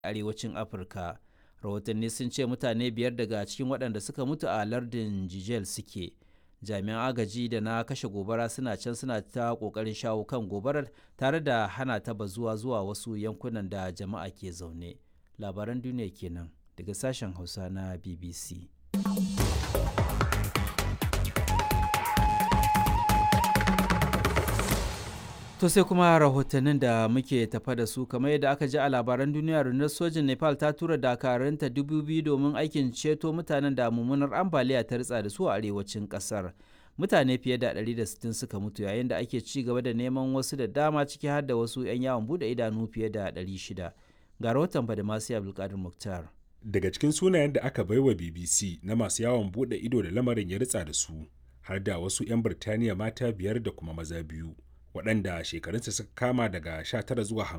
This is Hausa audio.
arewacin afirka rahotanni sun ce mutane biyar daga cikin waɗanda suka mutu a lardin jijel suke jami'an agaji da na kashe gobara suna can suna ta ƙoƙarin shawo kan gobarar tare da hana ta bazuwa zuwa wasu yankunan da jama'a ke zaune labaran duniya kenan daga sashen hausa na bbc To sai kuma rahotannin da muke tafa da su kamar yadda aka ji a labaran duniya rundunar sojin Nepal ta tura dakarunta dubu biyu domin aikin ceto mutanen da mummunar ambaliya ta ritsa da su a arewacin kasar. Mutane fiye da 160 suka mutu yayin da ake ci gaba da neman wasu da dama ciki har da wasu 'yan yawon bude idanu fiye da 600. Ga rahoton Badamasi Abdulkadir Muktar. Daga cikin sunayen da aka baiwa BBC na masu yawon bude ido da lamarin ya ritsa da su har da wasu 'yan Birtaniya mata biyar da kuma maza biyu. waɗanda shekarunsa suka kama daga 19 zuwa